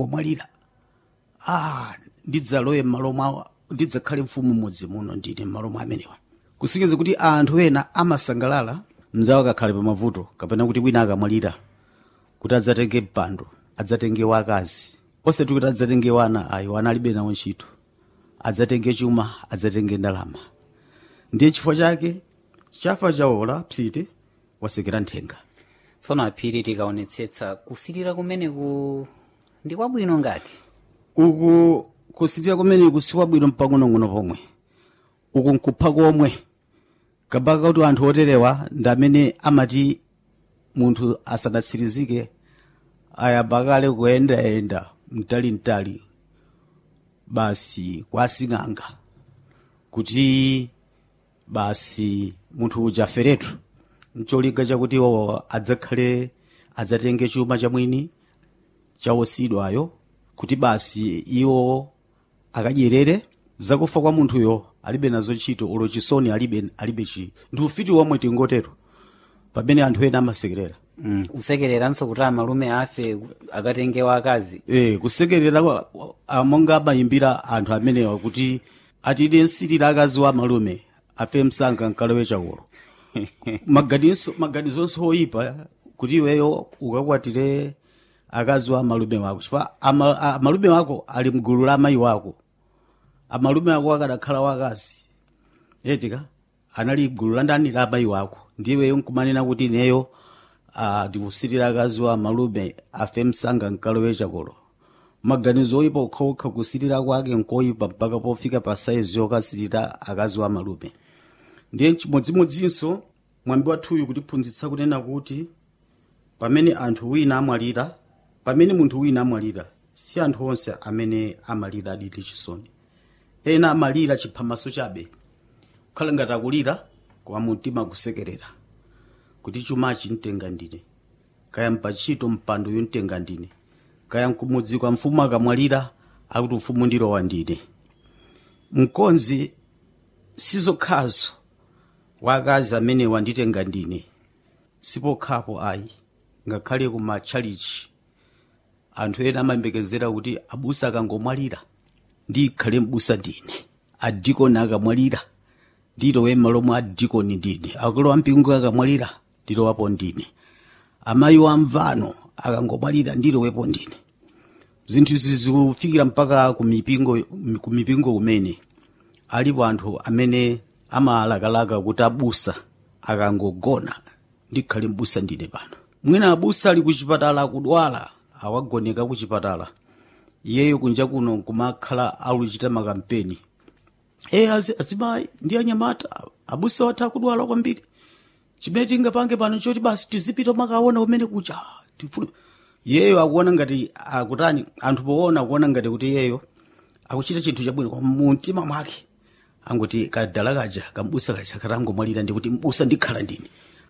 akangomwalira ah ndidzalowe m'malo mwawo ndidzakhale mfumu mmodzi muno ndine m'malo mwa amenewa kusonyeza kuti anthu ena amasangalala mzawo akakhale pamavuto kapena kuti wina akamwalira kuti adzatenge mpando adzatenge wakazi osati kuti adzatenge wana ayi wana alibe nawo ntchito adzatenge chuma adzatenge ndalama ndiye chifukwa chake chafa chawola psiti wasekera nthenga tsono aphiri tikaonetsetsa kusirira kumeneku ndi kwabwino ngati uku kusirira kumene kusiwa bwino mpang'onong'ono pomwe uku nkupha komwe kabaka kuti anthu oterewa ndi amene amati munthu asanatsirizike ayamba kale kuyendayenda mtalintali basi kwa sing'anga kuti basi munthu uja aferetu mcholinga chakuti iwo adzakhale adzatenge chuma chamwini chawosidwayo kuti basi iwo akadyerere zakufa kwa munthuyo alibe nazo ntchito olo chisoni alibe alibe chi ndi ufiti womwe tingotero pamene anthu ena amasekerera mm. kusekereranso kuti amalume afe akatenge wakazi e, kusekerera kwa- a- monga amayimbira anthu amenewa kuti atide nsirira akazi wa malume afe msanga nkalowe chakolo maganizo maganizonso oyipa kuti iweyo ukakwatire akazi wa malume wako chifukwa ama- a- malume wako ali mgulu la amayi wako amalume ako akadakhala wakazi etika anali gulu la ndani la amayi wako ndiweyo nkumanena kuti neyo ah, ndikusirira akazi wa malume afe msanga nkalowe chakolo maganizo oyipa okhaokha kusirira kwake nkoyipa mpaka pofika pa saizi yokasirira akazi wa malume ndiye chimodzimodzinso mwambi wathuyu kutiphunzitsa kunena kuti pamene anthu wina amwalira pamene munthu wina amwalira si anthu onse amene amalira aditi chisoni ena amalira chiphamaso chabe kukhala ngati akulira koma mumtima kusekerera kuti chumachi mtenga ndine kaya mpachito mpando yomtenga ndine kaya mkumudzi kwa mfumu akamwalira akuti mfumu ndilowa ndine mkonzi sizokhazo wakazi amene wanditenga ndine sipokhapo ayi ngakhale kuma tchalichi anthu ena amayembekezera kuti abusa akangomwalira ndikhale mbusa ndine adikoni akamwalira ndilowe m'malo mwa adikoni ndine akulu ampingo akamwalira ndilowapo ndine amayi wa mvano akangomwalira ndilowepo ndine zinthu izi zikufikira mpaka ku mipingo ku mipingo kumene alipo anthu amene amalakalaka kuti abusa akangogona ndikhale mbusa ndine pano mwina abusa ali kuchipatala akudwala awagoneka kuchipatala iyeyo kunja kuno kumakhala aluchita makampeni e azimayi ndi anyamata abusa watha kudwala kwambiri chimene tingapange pano choti basi tizipita makaona kumene kucha tifuna iyeyo akuona ngati akutani anthu poona akuona ngati kuti iyeyo akuchita chinthu chabwino koma mumtima mwake angoti kadala kaja kambusa kaja katangomwalira ndikuti mbusa ndikhala ndine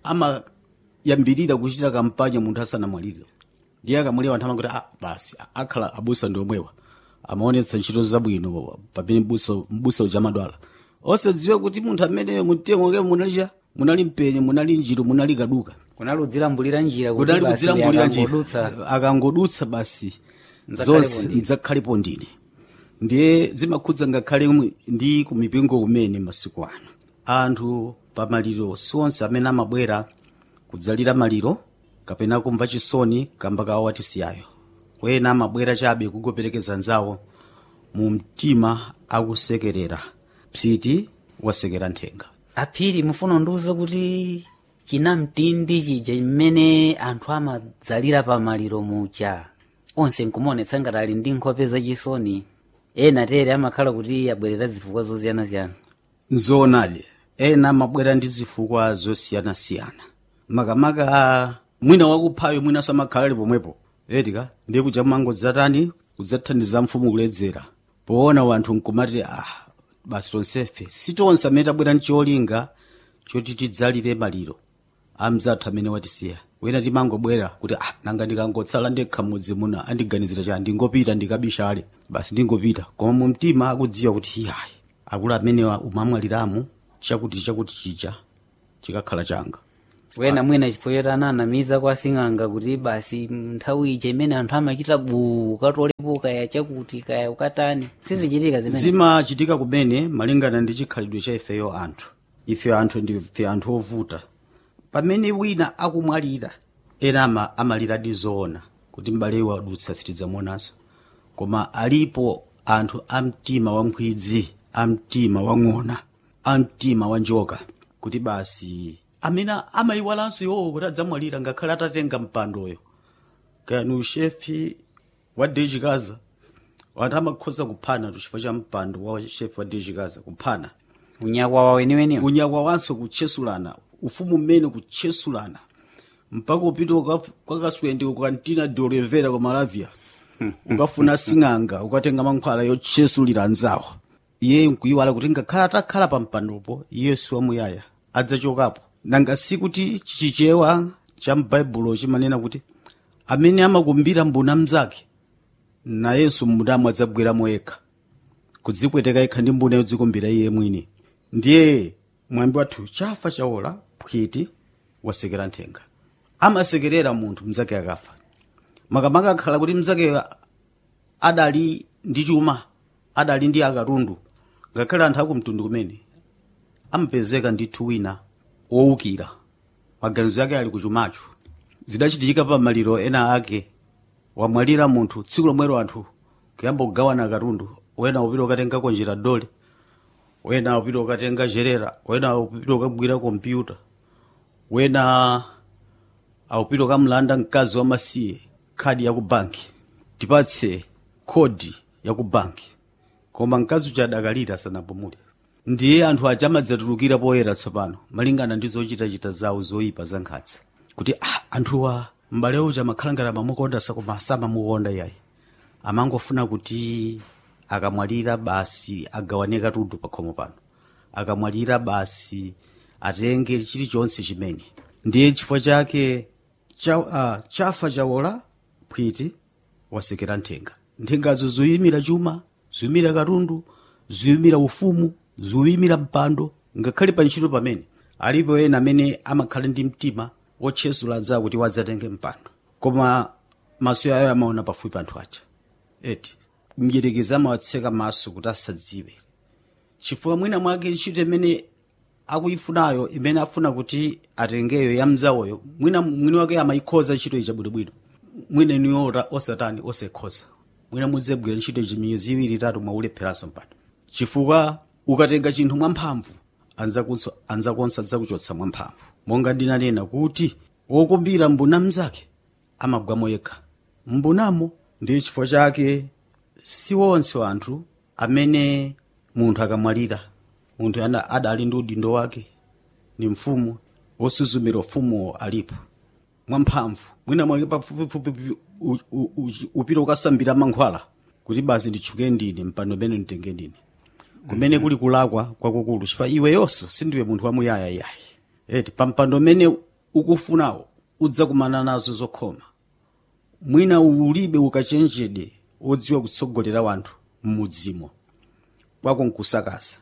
amayambirira kuchita kampanya munthu asanamwalire ndiye akamwalira anthu amangoti ah, basi akhala abusa ndi omwewa amaonetsa ntchito zabwino pamene mbusa mbusa uja amadwala osadziwa kuti munthu amene mumtima mwake munali cha munali mpenye munali njiru munali kaduka kunali kudzilambulira njira kuti kudali basi kudzilambulira akangodutsa njira akangodutsa basi Mdzakhalepo zonse ndine. mdzakhalepo ndine ndiye zimakhudza ngakhale mwi- ndi ku mipingo kumene masiku ano anthu pa maliro sionse amene amabwera kudzalira maliro kapena kumva chisoni kamba kawo watisiyayo wena amabwera chabe kugoperekeza nzawo mu mtima akusekerera psiti wasekera nthenga aphiri mufuna ndiuze kuti chinamtindi chija chimene anthu amadzalira pa maliro mucha onse nkumaonetsa ngati ali ndi nkhope zachisoni ena tere amakhala kuti abwerera zifukwa zosiyanasiyana nzoonadi ena amabwera ndi zifukwa zosiyanasiyana makamaka mwina wakuphayo mwinanso amakhala ali pomwepo etika ndiye kuja mangodzatani kudzathandiza mfumu kuledzera poona wanthu nkumati ah basi tonsefe si tonse amene tabwera ndi cholinga choti tidzalire maliro amzathu amene watisiya wena timangobwera kuti ah nanga ndikangotsala ndekha mudzi muno andiganizira cha ndingopita ndikabishale basi ndingopita koma mu mtima akudziwa kuti iyayi akulu amenewa umamwaliramu chakuti chakuti chija chikakhala changa wena mwina chifukwa choti ananamiza kwa sing'anga kuti basi nthawi ija imene anthu amachita buu katolepo mphepo kaya chakuti kaya ukatani sizichitika zimene zimachitika kumene malingana ndi chikhalidwe cha ifeyo anthu ife anthu ndife anthu ovuta pamene wina akumwalira ena ama, amaliradi zoona kuti m'bale wadutsa sitidzamuonanso koma alipo anthu amtima wamkhwidzi amtima wang'ona amtima wanjoka kuti basi amene amayiwalanso iwowo kuti adzamwalira ngakhale atatenga mpandoyo kani ushefi wa dejikaza wanthu amakhoza kuphana chifukwa cha mpando wa shefi wa dejikaza kuphana unyakwa wawo weniweniwo unyakwa wanso kutchesulana ufumu mmene kutchesulana mpaka upita uka- kwakaswende ukantina de olivera ku malavia ukafuna sing'anga ukatenga mankhwala yotchesulira anzawo iye nkuyiwala kuti ngakhale atakhala pa mpandopo iye si wamuyaya adzachokapo nanga sikuti chichewa cha m'baibulo chimanena kuti amene amakumbira mbuna mnzake nayenso mbunamo adzabweramo yekha kudzipweteka yekha ndi mbuna yodzikumbira iye mwini ndiye mwambi wathu chafa chaola phwiti wasekera nthenga amasekerera munthu mnzake akafa makamaka akhala kuti mnzake adali ndi chuma adali ndi akatundu ngakhale anthu akumtundu kumene amapezeka ndithu wina wowukira maganizo yake ali kuchumacho zidachitika pa maliro ena ake wamwalira munthu tsiku lomwero anthu kuyamba kugawana katundu wena upita ukatenga konjera dole wena upita ukatenga jerera wena upita ukagwira kompyuta wena aupita ukamlanda mkazi wa masiye khadi ya ku banki tipatse khodi ya ku banki koma mkazi uja adakalira asanapumule ndiye anthu aja amadzatulukira poyera tsopano malingana ndi zochitachita zawo zoyipa za nkhatsa kuti ah, anthuwa m'bale uja amakhala ngati amamukonda koma samamukonda iyayi amangofuna kuti akamwalira basi agawane katundu pakhomo pano akamwalira basi atenge chilichonse chimene ndiye chifukwa chake cha, uh, chafa chawola phwiti wasekera nthenga nthengazo zoyimira chuma zoyimira katundu zoyimira ufumu zoyimira mpando ngakhale pa ntchito pamene alipo ena amene amakhala ndi mtima wotchesula anzawo kuti wadzatenge mpando koma maso ayo amaona pafupi anthu aja eti mdyerekezi amawatseka maso kuti asadziwe chifukwa mwina mwake ntchito imene akuyifunayo imene afuna kuti atengeyo ya mzawoyo mwina mwini wake amayikhoza ntchito iyi chabwinobwino mwina niyo osatani osekhoza mwina mudzegwira ntchito ichi miyezi iwiri itatu mwaulepheranso mpando chifukwa ukatenga chinthu mwamphamvu anzakunso anzakonso adzakuchotsa mwamphamvu monga ndinanena kuti wokumbira mbuna mnzake amagwamo yekha mbunamo ndiye chifukwa chake si wonse anthu amene munthu akamwalira munthu ana adali ndi udindo wake ni mfumu wosuzumira ufumuwo alipo mwamphamvu mwina mwake pafupifupi u- u- u- upita ukasambira mankhwala kuti basi nditchuke ndine mpando umene nditenge ndine kumene kuli kulakwa kwakukulu chifukwa iwe yonso sindiwe munthu wamuyaya iyayi eti pa mpando umene ukufunawo udzakumana nazo zokhoma mwina ulibe ukachenjede wodziwa kutsogolera wanthu m'mudzimo kwako nkusakasa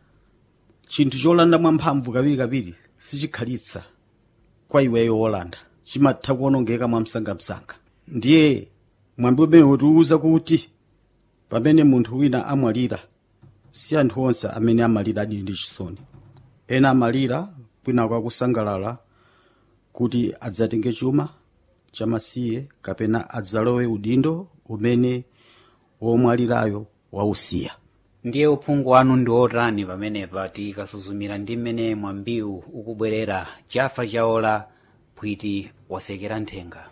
chinthu cholanda mwamphamvu kawirikawiri sichikhalitsa kwa iweyo wolanda chimatha kuonongeka mwamsangamsanga ndiye mwambi umene utiwuza kuti pamene munthu wina amwalira si anthu onse amene amalira adili ndi chisoni ena amalira kwina kwakusangalala kuti adzatenge chuma chamasiye kapena adzalowe udindo umene womwalirayo wausiya ndiye uphungu wanu ndi otani pamenepa tikasuzumira ndi mmene mwambiwu ukubwerera chafa chaola phwiti wasekera nthenga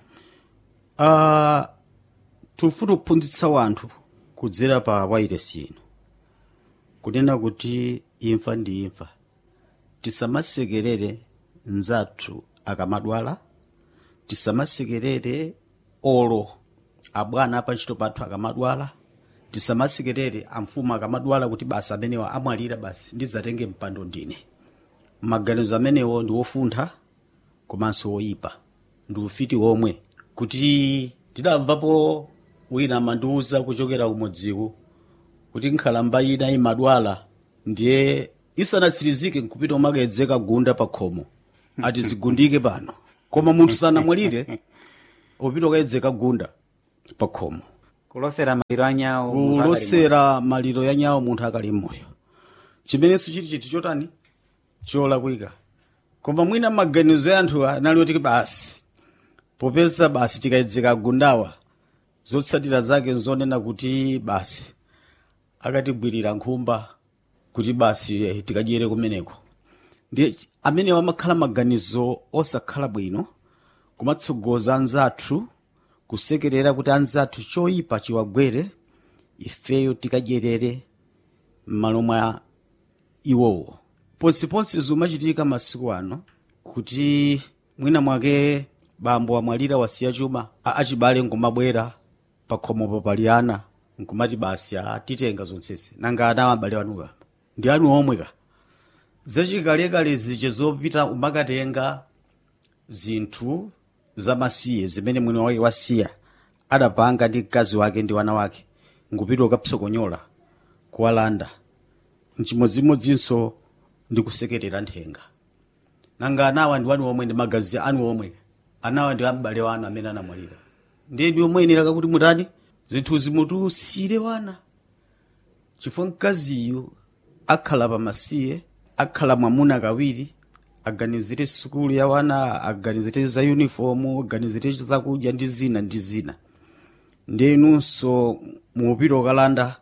uh, tifuna kuphunzitsa wanthu kudzera pa wairesi ino kunena kuti imfa ndi imfa tisamasekerere mnzathu akamadwala tisamasekerere olo abwana apa ntchito pathu akamadwala tisamasekerere amfumu akamadwala kuti basi amenewa amwalira basi ndidzatenge mpando ndine maganizo amenewo ndi wofuntha komanso woyipa ndi ufiti womwe kuti tidamvapo wina amandiwuza kuchokera kumodziku kuti nkhalamba ina imadwala ndiye isanatsirizike nkupita umakayedzeka gunda pa khomo ati zigundike pano koma munthu sanamwalire upita ukayedzeka gunda pa khomo kulosera maliro anyawo munthu akali kulosera maliro ya nyawo munthu akali moyo chimenenso chili chinthu chotani cholakwika koma mwina maganizo ya anthu anali oti basi popeza basi tikayedzeka gundawa zotsatira zake nzonena kuti basi akatigwirira nkhumba kuti basi eh, tikadyere kumeneko ndiye amenewo amakhala maganizo osakhala bwino kumatsogoza anzathu kusekerera kuti anzathu choyipa chiwagwere ifeyo tikadyerere m'malo mwa iwowo ponsiponsi zimachitika masiku ano kuti mwina mwake bambo amwalira wasiya chuma a- achibale nkumabwera pakhomopo pali ana nkumati basi atitenga zonsezi nanga ana abale anuwa ndi anu omweka zachikalekale zije zopita umakatenga zinthu zamasiye zimene mwini wake wasiya adapanga ndi mkazi wake ndi wana wake nkupita ukapsokonyola kuwalanda mchimodzimodzinso ndi kusekerera nthenga nanga anawa ndi wanu omwe ndi magazi anu omwe anawa ndi abale wanu amene anamwalira ndiye ndi omweyenera kuti mutani zinthuzi mutusire wana chifukwa mkaziyu akhala pamasiye akhala mwamuna kawiri aganizire sukulu ya wana aganizire za uniform aganizire zakudya ndi zina ndi zina ndiye inunso mupita ukalanda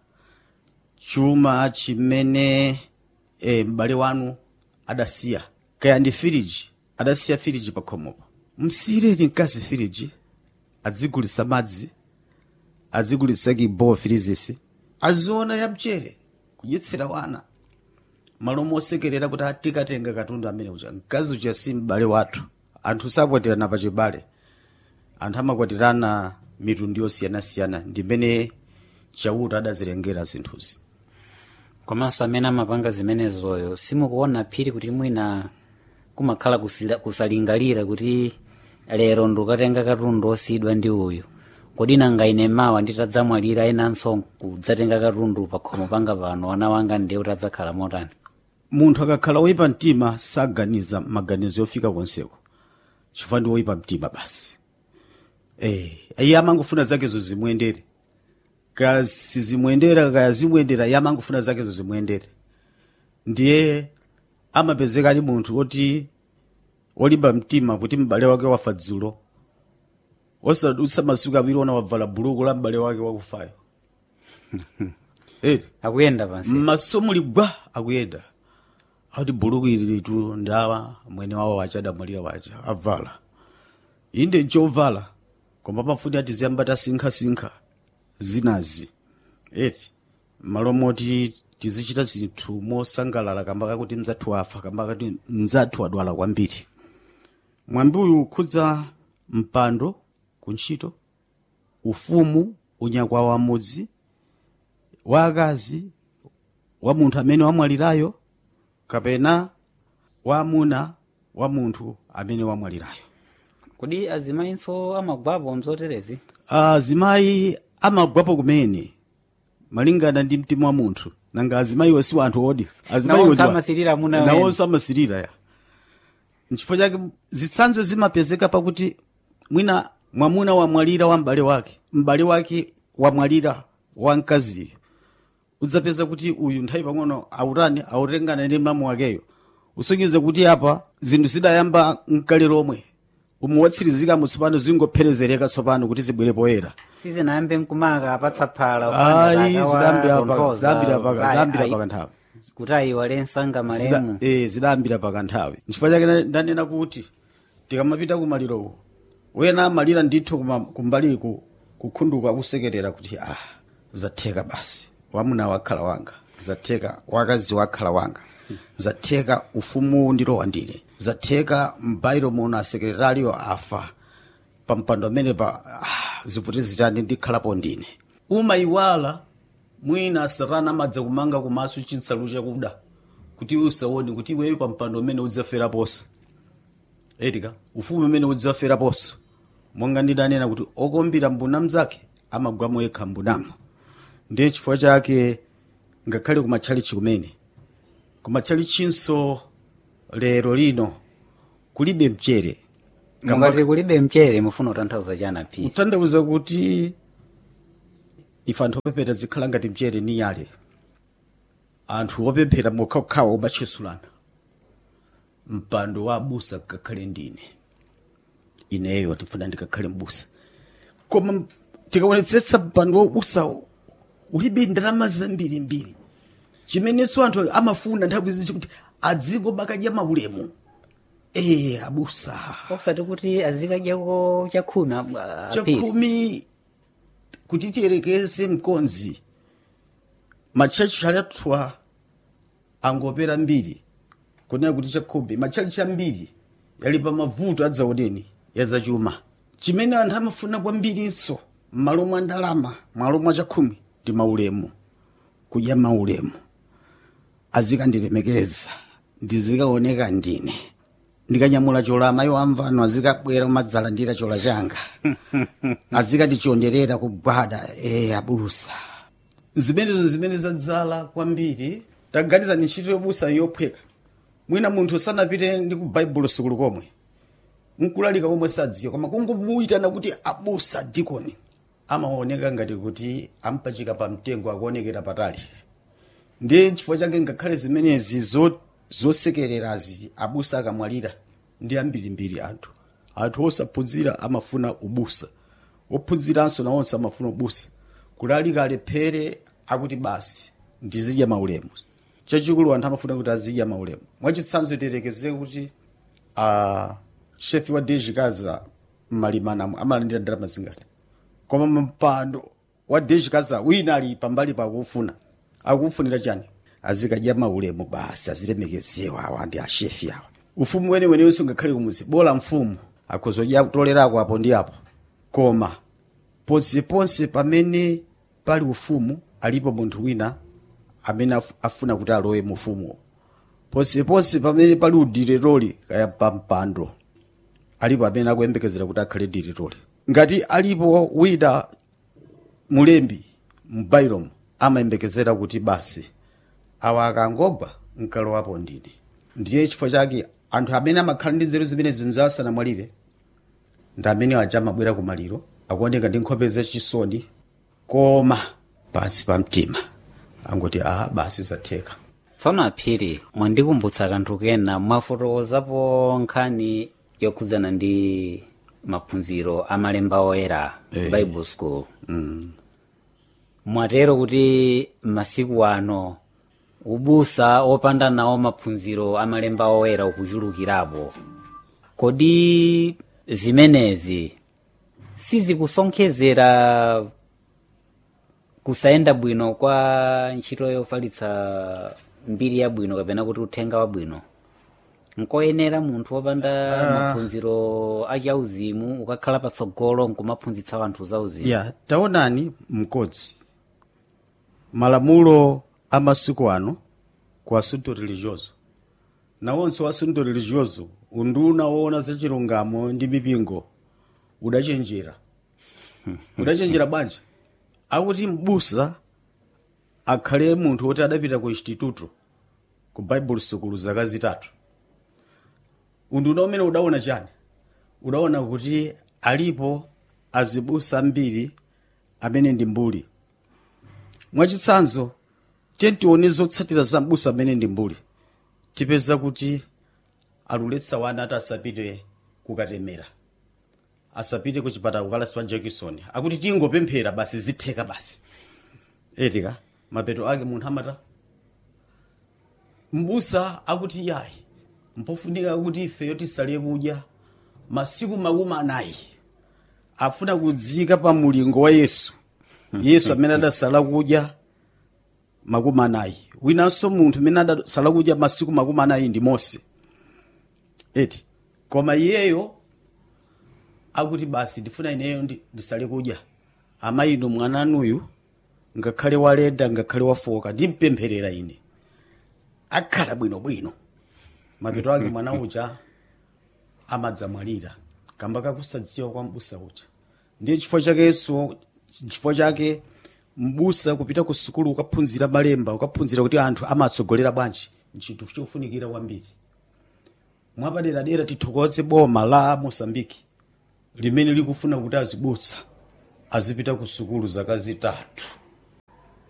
chuma chimene e, m'bale wanu adasiya kaya ndi firiji adasiya firiji pakhomopo msiyireni mkazi firiji adzigulitsa madzi adzigulitsa kibowa firizisi aziona ya mchere kudyetsera wana malo mosekerera kuti tikatenga katundu amene uja mkazi uja si m'bale wathu anthu sakwatirana pachibale anthu amakwatirana mitundu yosiyanasiyana ndimene chauta adazilengera zinthuzi komanso amene amapanga zimenezoyo simukuona phiri kuti mwina kumakhala kusila- kusalingalira kuti lero ndikukatenga katundu osiyidwa ndi uyu kodi nanga ine mawa nditadzamwalira enanso kudzatenga katundu pakhomo panga pano ana wanga ndiye kuti adzakhala motani munthu akakhala woyipa mtima saganiza maganizo yofika konseko chifukwa ndi woyipa mtima basi eh iye amangofuna zakezo zimuyendere kaya sizimuyendera kaya zimuyendera iye amangofuna zakezo zimuyendere ndiye amapezeka ali munthu woti wolimba mtima kuti m'bale wake wafa dzulo osadutsa masiku awiri ona wavala buluku la m'bale wake wakufayo eri akuyenda pansi mmaso muli gwa akuyenda akuti buluku ili litu ndawa mwene wawo wacha adamwalira wacha avala inde nchovala koma pamfuni ati ziyamba tasinkha-sinkha zinazi eti malo moti tizichita zinthu mosangalala kamba kakuti mzathu wafa kamba kakuti mzathu adwala kwambiri mwambi uyu ukhudza mpando kuntchito ufumu unyakwa wamudzi wa akazi wa munthu amene wamwalirayo kapena wamuna wa munthu amene wamwalirayo kodi azimayinso amagwapo mzoterezi azimayi amagwapo kumene malingana ndi mtima wa munthu nanga azimayiwo si wanthu odi Nawonso amasirira amuna wena. nawonso amasirira ya nchifukwa chake zitsanzo zimapezeka pakuti mwina mwamuna wamwalira wa m'bale wake m'bale wake wamwalira wa mkaziyo udzapeza kuti uyu nthawi pang'ono autani autengana ndi mlamu wakeyo usonyeze kuti apa zinthu zidayamba mkale lomwe umu watsirizika mutsopano zingopherezereka tsopano kuti zibwere poyera sizinayambe mkumaka apatsa phala ayi zidayambira paka zidayambira paka zidayambira paka nthawi kuti ayiwale msanga Zida- malemu eh, zidayambira paka nthawi nchifukwa chake na- ndanena kuti tikamapita kumalirowo wena amalira ndithu kuma- kumbali ku- kukhunduka kusekerera kuti ah zatheka basi wamuna wakhala wanga zatheka wakazi wakhala wanga zatheka ufumu ndilowa ndine zatheka mbairo muno asekretariyo afa pampando amene pa ah, ziputi zitani ndikhalapo ndine umayiwala mwina satana amadza kumanga kumaso chinsalu chakuda kuti iwe usaone kuti iweyo pampando umene udzaferaponso etika ufumu umene udzaferaponso monga ndidanena kuti okombira mbuna mzake amagwamo yekha mbunamo ndiye chifukwa chake ngakhale kumatchalichi kumene kumatchalichinso lero lino kulibe mchere ngati kulibe mchere mufuna kutanthauza chana phi kutanthauza kuti ife anthu opemphera zikhala ngati mchere ni nyale anthu opemphera mokhawokhawa omatchesulana mpando wa abusa ngakhale ndine ineyo ndifuna ndikakhale mbusa koma tikaonetsetsa mpando wa ubusa ulibe ndalama zambirimbiri chimenenso anthu amafuna nthawi zinji kuti adzingobakadya maulemu ee abusa osati kuti azikadyako chakhumi ah, apiri chakhumi kuti tiyerekeze mkonzi matchachi alathwa angopera mbiri kunena kuti chakhumi matchalichi ambiri yali pa mavuto adzaoneni yazachuma chimene anthu amafuna kwambirinso m'malo mwa ndalama m'malo mwa chakhumi ndi maulemu kudya maulemu azikandilemekeza ndizikaoneka ndine ndikanyamula chola amayi amvano azikabwera umadzalandira chola changa azikandichonderera kugwada e abusa zimenezo zimene zadzala kwambiri taganiza ni ntchito yobusa yophweka mwina munthu sanapite ndi ku baibulo sukulu komwe nkulalika komwe sadziwa koma kungomuyitana kuti abusa dikoni amaoneka ngati kuti ampachika pa mtengo akuonekera patali ndiye chifukwa chake ngakhale zimenezi zo- zosekererazi abusa akamwalira ndi ambirimbiri anthu anthu osaphunzira amafuna ubusa ophunziranso nawonso amafuna ubusa kulalika alephere akuti basi ndizidya maulemu chachikulu anthu amafuna kuti azidya maulemu mwachitsanzo tiyerekeze kuti uh, shefi wa dejikaza mmalimanamo amalandira ndalama zingati koma mpando wa dejikaza wina ali pambali pakufuna akufunira chani azikadya maulemu basi azilemekezewa awa ndi ashefi awa ufumu wenewenenso ngakhale kumuzi bola mfumu akhozodya kutolerako apo ndi apo koma ponseponse pamene pali ufumu alipo munthu wina amene af- afuna kuti alowe mu ufumuwo ponseponse pamene pali udiriroli kaya pampando alipo amene akuyembekezera kuti akhale diriroli ngati alipo wina mulembi m'bailomu amayembekezera kuti basi awa akangogwa nkalowapo ndine ndiye chifukwa chake anthu amene amakhala ndi nzeru zimene zinzawo asanamwalire ndi amene aja amabwera ku maliro akuoneka ndi nkhope zachisoni koma pansi pa mtima angoti a basi zatheka tsono aphiri mwandikumbutsa kanthu kena mwafotokozapo nkhani yokhudzana ndi maphunziro amalemba oyera Eh. bible school mwatero kuti masiku ano ubusa opanda nawo maphunziro amalemba oyera ukuchulukirapo kodi zimenezi sizikusonkhezera kusayenda bwino kwa ntchito yofalitsa mbiri yabwino kapena kuti uthenga wabwino nkoyenera munthu wopanda maphunziro achauzimu ukakhala patsogolo nkumaphunzitsa wanthu zauzimu ya taonani mkodzi malamulo a masiku ano ku asunto religioso nawonso asunto religioso unduna woona za chilungamo ndi mipingo udachenjera udachenjera bwanji akuti mbusa akhale munthu woti adapita ku instituto ku bible sukulu zaka zitatu unduna umene udaona chani udaona kuti alipo azibusa ambiri amene ndi mbuli mwachitsanzo tione zotsatira za mbusa amene ndi mbuli tipeza kuti aluletsa wana ati asapite kukatemera asapite ku chipatala kukalaswa jackson akuti tingopemphera basi zitheka basi etika mapeto ake munthu amata mbusa akuti yayi mpofunika kuti ifeyo tisale kudya masiku makumi anayi afuna kudzika pa mulingo wa yesu yesu amene adasala kudya makumi anayi winanso munthu amene adasala kudya masiku makumi anayi ndi mose eti koma iyeyo akuti basi ndifuna ineyo ndi- ndisale kudya amayi inu mwananuyu ngakhale walenda ngakhale wafoka ndimpempherera ine akhala bwinobwino mapeto ake mwana uja amadzamwalira kamba kakusadziwa kwa mbusa uja ndiye chifukwa chakenso chifukwa chake mbusa kupita ku sukulu ukaphunzira malemba ukaphunzira kuti anthu amatsogolera bwanji ntchito chofunikira kwambiri mwapaderadera tithokoze boma la mosambiki limene likufuna kuti azibusa azipita ku sukulu zaka zitatu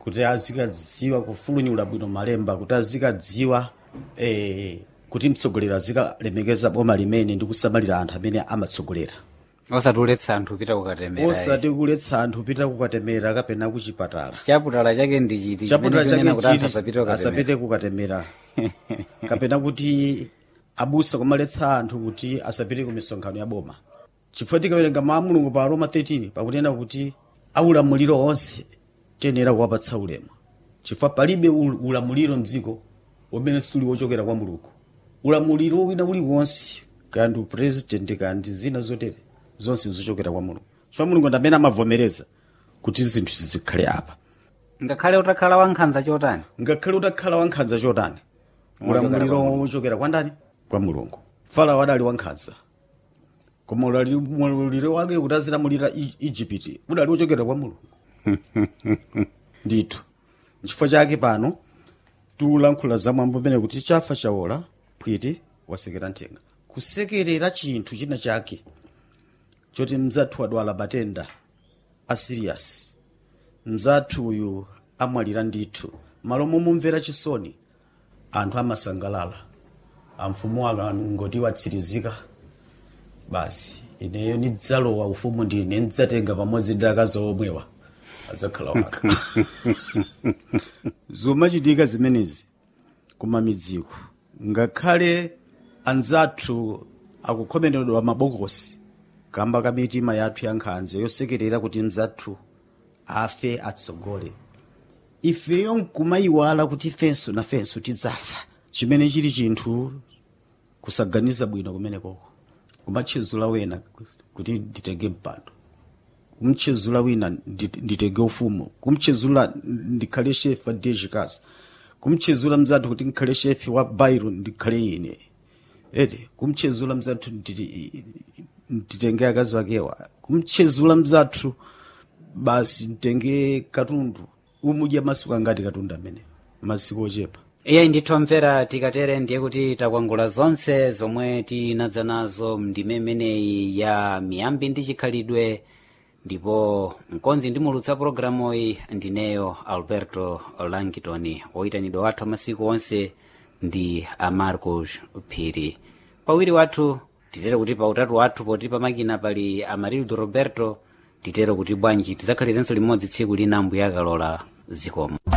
kuti azikadziwa kufulunyula bwino malemba kuti azikadziwa eh, kuti mtsogoleri azikalemekeza boma limene ndi kusamalira anthu amene amatsogolera osatiuletsa anthu pita kukatemera osati kuletsa anthu pita kukatemera kapena kuchipatala chaputala chake ndi chiti chaputala chimene chake chikuti anthu chiti asapite kukatemera asapite kukatemera kapena kuti abusa kumaletsa anthu kuti asapite ku misonkhano ya boma chifukwa tikawerenga mawu a mulungu pa roma 13 pakunena kuti aulamuliro onse tiyenera kuwapatsa ulemu chifukwa palibe ul- ulamuliro mdziko umene suli wochokera kwa mulungu ulamuliro wina uliwonse kaya ndi president kaya ndi zina zotere zonse zochokera kwa mulungu chifukwa mulungu ndi amene amavomereza kuti zinthu zizikhale apa ngakhale utakhala wankhanza chotani ngakhale utakhala wankhanza chotani ulamuliro wochokera kwa ndani kwa mulungu farao adali wankhanza koma ulali- ulamuliro wake kuti azilamulira I- igupiti udali wochokera kwa mulungu ndithu nchifukwa chake pano tikulankhula zamwambo pene kuti chafa chawola phwiti wasekera nthenga kusekerera chinthu china chake choti mzathu adwala matenda a serious mzathu uyu amwalira ndithu malo momumvera chisoni anthu amasangalala amfumu akangoti watsirizika basi ineyo nidzalowa ufumu ndine ndidzatenga pamodzi ndi akazi omwewa adzakhala waka zomachitika zimenezi kumamidziko ngakhale anzathu akukhomeredwa mabokosi kamba ka mitima yathu ya nkhanza yosekerera kuti mzathu afe atsogole ifeyo nkumayiwala kuti ifenso nafenso tidzafa chimene chili chinthu kusaganiza bwino kumenekoko kumatchezula wena kuti nditenge mpando kumtchezula wina ndi- nditenge ufumu kumtchezula ndikhale shefi wa dejikazi kumtchezula mzathu kuti ndikhale shefi wa bairo ndikhale ine ete kumtchezula mzathu nditi- nditenge akazi wakewa kumtchezula mzathu basi nditenge katundu umudya masiku angati katundu amene masiku ochepa iye ndithomvera tikatere ndiye kuti takwangula zonse zomwe tinadza nazo mndime imeneyi ya miyambi ndi chikhalidwe ndipo mkonzi ndimulutsa pologalamu iyi ndineyo alberto langitoni woyitanidwa wathu amasiku onse ndi amarcos phiri pawiri wathu titere kuti pa utatu wathu poti pamakina pali amarildo roberto titere kuti bwanji tidzakhalirenso limodzi tsiku lina mbuya akalola zikomo